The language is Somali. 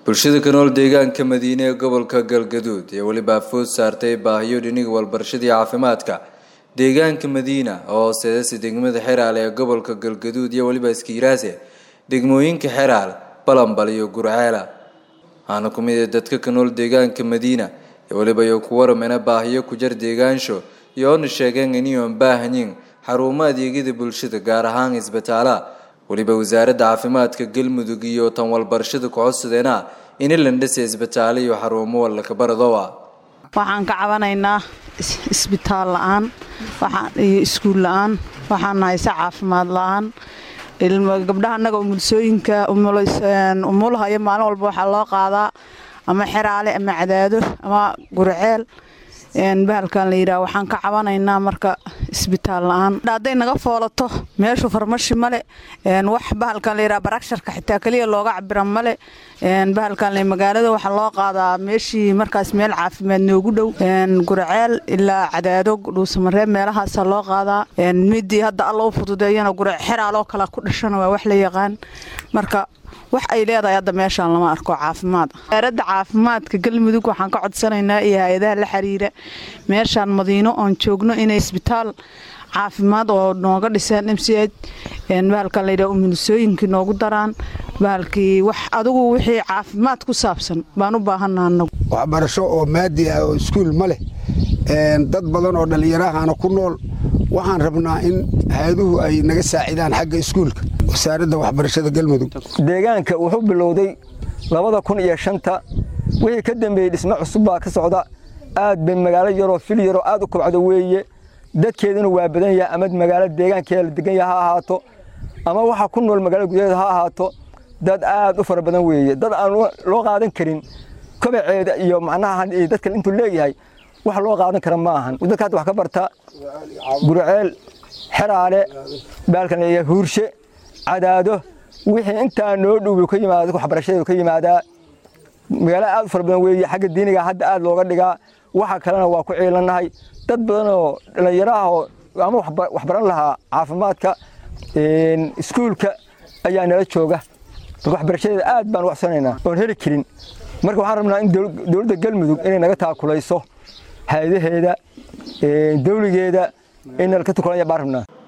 bulshada ka nool deegaanka madiine ee gobolka galgaduud ee weliba food saartay baahiyo dhiniga walbarashadii caafimaadka deegaanka madiina oo hooseedasi degmada xeraal ee gobolka galgaduud iyo weliba iskiiraase degmooyinka xeraal balambal iyo gurceela waxaana ku mid ah dadka ka nool deegaanka madiina ee weliba iyo ku waramena baahiyo ku jar deegaansho iyo oona sheegeen iniyoon baahanyin xarumo adeegyada bulshada gaar ahaan isbitaala weliba wasaaradda caafimaadka galmudug iyo tan walbarashada ku-codsadeena in landhasa isbitaalo iyo xarumo walakabaradowa waxaan ka cabanaynaa isbitaal la-aan iyo iskuul la-aan waxaan hayse caafimaad la-aan gabdhaha annaga umulsooyinka umulaha iyo maalin walba waxaa loo qaadaa ama xeraale ama cadaado ama gurceel bahalkan la yidhaha waxaan ka cabanaynaa marka isbitaal la-aan hadday naga foolato meeshu farmashi male wax bahalkan la yidhaha baragsharka xitaa keliya looga cabira male bahalkan le magaalada waxaa loo qaadaa meeshii markaas meel caafimaad noogu dhow gurceel ilaa cadaado dhuusamareeb meelahaasa loo qaadaa midii hadda alla u fududeeyana gurce xeraaloo kale ku dhashana waa wax la yaqaan marka wax ay leedahay hadda meeshaan lama arko caafimaad wasaaradda caafimaadka galmudug waxaan ka codsanaynaa iyo hay-adaha la xiriira meeshaan madiino oon joogno inay isbitaal caafimaad oo nooga dhiseen m c h bahalkan layidhaha umulisooyinkii noogu daraan bahalkii wax adigu wixii caafimaad ku saabsan baan u baahanaa anagu waxbarasho oo maadi ah oo iskuul ma leh dad badan oo dhallinyarahana ku nool waxaan rabnaa in hay-aduhu ay naga saacidaan xagga iskuulka wasaaradda waxbarashada galmudug deegaanka wuxuu bilowday labada kun iyo shanta wixii ka dambeeyey dhismo cusub baa ka socda aad bay magaalo yaroo fil yaroo aad u kobcdo weeye dadkeeduna waa badan yahay ama magaalo deegaankeeda la degan yaha ha ahaato ama waxa ku nool magaalada gudaheeda ha ahaato dad aad u fara badan weeye dad aan loo qaadan karin kobaceeda iyo macnaha dadka intuu leeyahay wax loo qaadan kara ma ahan dadka hadda wax ka barta gurceel xeraale baalkan huurshe cadaado wixii intaa noo dhow ka yimaada waxbarashadeedu ka yimaadaa magaalo aad u fara badan weeye xagga diiniga hadda aad looga dhigaa waxa kalena waa ku ciilannahay dad badan oo dhallinyaro ah oo ama waxbaran lahaa caafimaadka iskuulka ayaa nala jooga marka waxbarashadeeda aad baan u waxsanaynaa oon heli karin marka waxaan rabnaa in dowladda galmudug inay naga taakulayso hay-adaheeda dawligeeda in nala ka tukulanya baan rabnaa